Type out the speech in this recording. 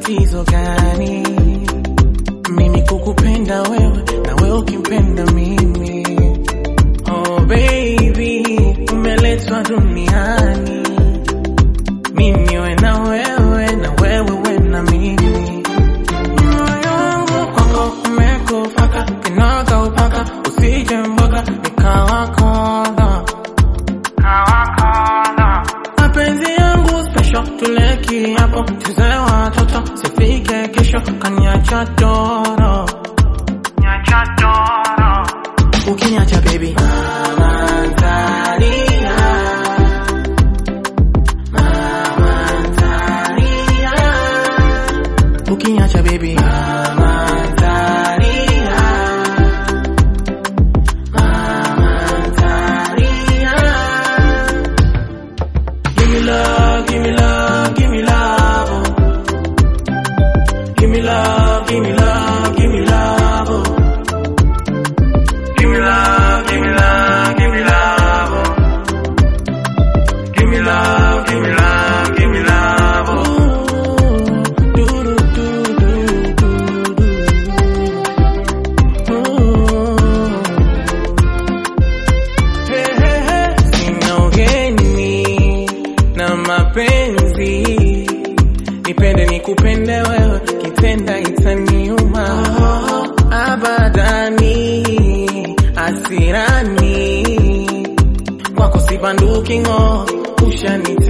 tatizo gani? Mimi kukupenda wewe na wewe ukimpenda mimi. Oh baby, umeletwa duniani mimi we na wewe na wewe we na mimi. Moyo wangu kwako umekufaka, kinaga upaka, usije mboga nikawakonda mapenzi yangu special, tule kiapo, tuze watoto, sifike kesho kaniacha toro, ukiniacha baby mama ntalia, mama ntalia, ukiniacha baby mama ntalia, mama ntalia. Give me love, give me love, give me love. oh. Give me love, give me love, give me love. oh. Give me love, give me love, give me love. oh. Give me love, give me love, give me love. oh. Do, do, do, do, do, do. Ooh. Hey, hey, hey. Sina ugeni na mapenzi, nipende nikupende wewe, kitenda itaniuma abadani, asirani kwako sibanduki ng'o, ushanita